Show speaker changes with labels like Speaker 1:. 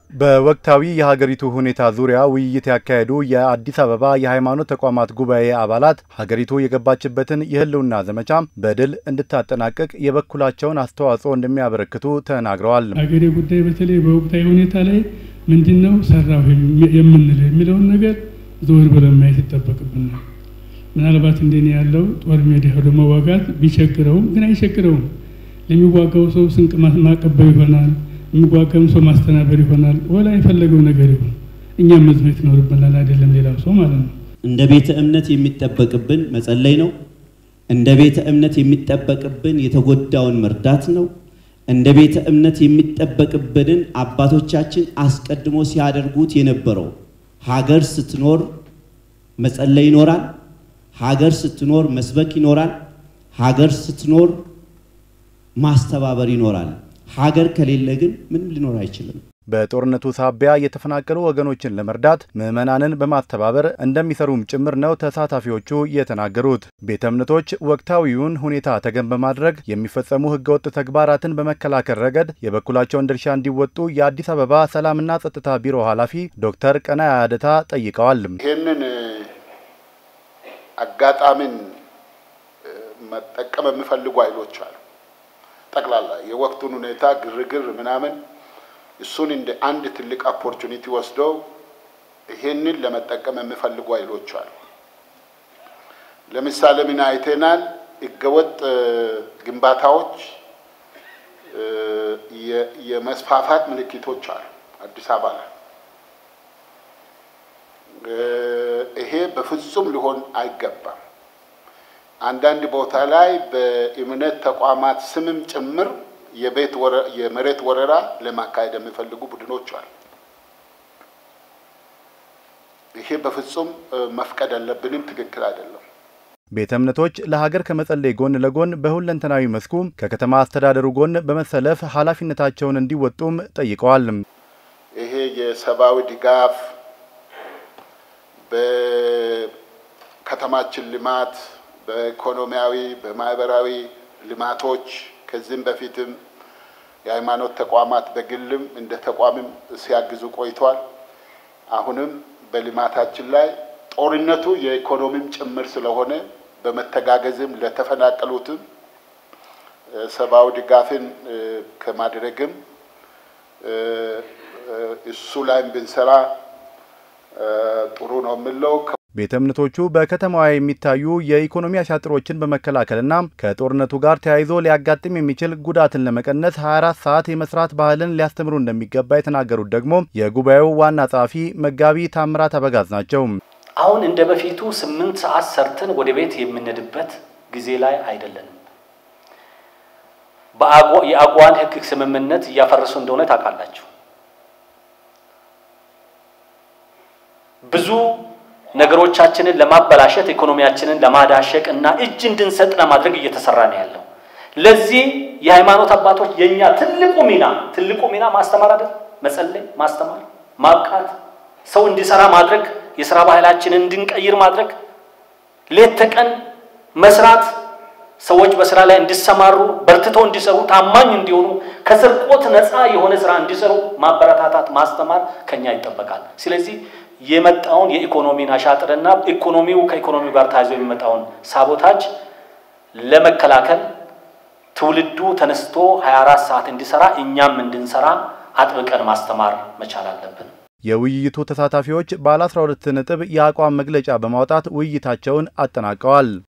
Speaker 1: በወቅታዊ የሀገሪቱ ሁኔታ ዙሪያ ውይይት ያካሄዱ የአዲስ አበባ የሃይማኖት ተቋማት ጉባኤ አባላት ሀገሪቱ የገባችበትን የሕልውና ዘመቻ በድል እንድታጠናቅቅ የበኩላቸውን አስተዋጽኦ እንደሚያበረክቱ ተናግረዋል።
Speaker 2: ሀገሬ ጉዳይ በተለይ በወቅታዊ ሁኔታ ላይ ምንድን ነው ሰራሁ የምንለው የሚለውን ነገር ዘወር ብለን ማየት ይጠበቅብናል። ምናልባት እንደኔ ያለው ጦር ሜዳ ሄዶ መዋጋት ቢቸግረውም ግን አይቸግረውም። ለሚዋጋው ሰው ስንቅ ማቀበል ይሆናል የሚዋጋም ሰው ማስተናበር ይሆናል። ወላ የፈለገው ነገር ይሁን እኛም መዝመት ይኖርብናል። አይደለም ሌላው ሰው ማለት ነው።
Speaker 3: እንደ ቤተ እምነት የሚጠበቅብን መጸለይ ነው። እንደ ቤተ እምነት የሚጠበቅብን የተጎዳውን መርዳት ነው። እንደ ቤተ እምነት የሚጠበቅብንን አባቶቻችን አስቀድሞ ሲያደርጉት የነበረው ሀገር ስትኖር መጸለይ ይኖራል። ሀገር ስትኖር መስበክ ይኖራል። ሀገር ስትኖር ማስተባበር ይኖራል። ሀገር ከሌለ ግን ምንም ሊኖር አይችልም።
Speaker 1: በጦርነቱ ሳቢያ የተፈናቀሉ ወገኖችን ለመርዳት ምዕመናንን በማስተባበር እንደሚሰሩም ጭምር ነው ተሳታፊዎቹ የተናገሩት። ቤተ እምነቶች ወቅታዊውን ሁኔታ ተገን በማድረግ የሚፈጸሙ ህገወጥ ተግባራትን በመከላከል ረገድ የበኩላቸውን ድርሻ እንዲወጡ የአዲስ አበባ ሰላምና ጸጥታ ቢሮ ኃላፊ ዶክተር ቀናያ አደታ ጠይቀዋል።
Speaker 4: ይህንን አጋጣሚን መጠቀም የሚፈልጉ ኃይሎች አሉ። ጠቅላላ የወቅቱን ሁኔታ ግርግር ምናምን እሱን እንደ አንድ ትልቅ ኦፖርቹኒቲ ወስደው ይሄንን ለመጠቀም የሚፈልጉ ኃይሎች አሉ። ለምሳሌ ምን አይተናል? ህገወጥ ግንባታዎች የመስፋፋት ምልክቶች አሉ አዲስ አበባ ላይ። ይሄ በፍጹም ሊሆን አይገባም። አንዳንድ ቦታ ላይ በእምነት ተቋማት ስምም ጭምር የቤት የመሬት ወረራ ለማካሄድ የሚፈልጉ ቡድኖች አሉ። ይሄ በፍጹም መፍቀድ አለብንም፣ ትክክል አይደለም።
Speaker 1: ቤተ እምነቶች ለሀገር ከመጸለይ ጎን ለጎን በሁለንተናዊ መስኩ ከከተማ አስተዳደሩ ጎን በመሰለፍ ኃላፊነታቸውን እንዲወጡም ጠይቀዋል።
Speaker 4: ይሄ የሰብአዊ ድጋፍ በከተማችን ልማት በኢኮኖሚያዊ በማህበራዊ ልማቶች ከዚህም በፊትም የሃይማኖት ተቋማት በግልም እንደ ተቋምም ሲያግዙ ቆይቷል። አሁንም በልማታችን ላይ ጦርነቱ የኢኮኖሚም ጭምር ስለሆነ በመተጋገዝም ለተፈናቀሉትም ሰብአዊ ድጋፍን ከማድረግም እሱ ላይም ብንሰራ ጥሩ ነው የምለው።
Speaker 1: ቤተ እምነቶቹ በከተማዋ የሚታዩ የኢኮኖሚ አሻጥሮችን በመከላከልና ከጦርነቱ ጋር ተያይዞ ሊያጋጥም የሚችል ጉዳትን ለመቀነስ 24 ሰዓት የመስራት ባህልን ሊያስተምሩ እንደሚገባ የተናገሩት ደግሞ የጉባኤው ዋና ጸሐፊ መጋቢ ታምራት አበጋዝ ናቸው።
Speaker 5: አሁን እንደ በፊቱ ስምንት ሰዓት ሰርተን ወደ ቤት የምንሄድበት ጊዜ ላይ አይደለንም። የአጓን ሕግ ስምምነት እያፈረሱ እንደሆነ ታውቃላችሁ። ብዙ ነገሮቻችንን ለማበላሸት ኢኮኖሚያችንን ለማዳሸቅ እና እጅ እንድንሰጥ ለማድረግ እየተሰራ ነው ያለው። ለዚህ የሃይማኖት አባቶች የኛ ትልቁ ሚና ትልቁ ሚና ማስተማር አይደል? መጸለይ፣ ማስተማር፣ ማብቃት፣ ሰው እንዲሰራ ማድረግ፣ የስራ ባህላችንን እንድንቀይር ማድረግ፣ ሌት ተቀን መስራት፣ ሰዎች በስራ ላይ እንዲሰማሩ፣ በርትተው እንዲሰሩ፣ ታማኝ እንዲሆኑ፣ ከስርቆት ነፃ የሆነ ስራ እንዲሰሩ ማበረታታት፣ ማስተማር ከኛ ይጠበቃል። ስለዚህ የመጣውን የኢኮኖሚን አሻጥርና ኢኮኖሚው ከኢኮኖሚው ጋር ተያይዞ የሚመጣውን ሳቦታጅ ለመከላከል ትውልዱ ተነስቶ 24 ሰዓት እንዲሰራ እኛም እንድንሰራ አጥብቀን ማስተማር መቻል አለብን።
Speaker 1: የውይይቱ ተሳታፊዎች ባለ 12 ነጥብ የአቋም መግለጫ በማውጣት ውይይታቸውን አጠናቀዋል።